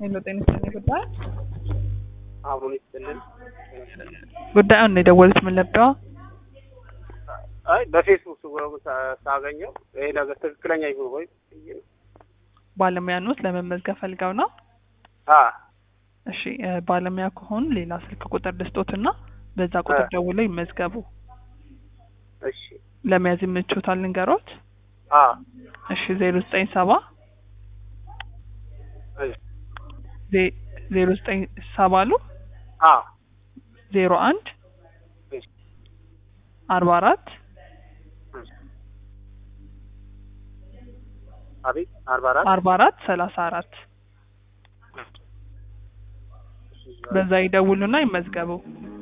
ሄሎ ጤና ይስጥልኝ ጉዳይ አብሮን ይስጥልን። ጉዳዩን ነው የደወሉት ምን ለብደዋ አይ በፌስቡክ ስወ ሳ- ሳገኘው ይሄ ነገር ትክክለኛ ይሁን ወይ ብዬ ነው። ባለሙያ ኖት ለመመዝገብ ፈልገው ነው አ እሺ እ ባለሙያ ከሆኑ ሌላ ስልክ ቁጥር ልስጦትና በዛ ቁጥር እ ደውለው ይመዝገቡ እሺ ለመያዝ ይመችዎታል ልንገሮት አ እሺ ዜሮ ዘጠኝ ሰባ እሺ ዜ- ዜሮ ዘጠኝ ሰባ አሉ አ ዜሮ አንድ እሺ አርባ አራት እሺ አቤት አርባ አራት አርባ አራት ሰላሳ አራት በዛ ይደውሉና ይመዝገቡ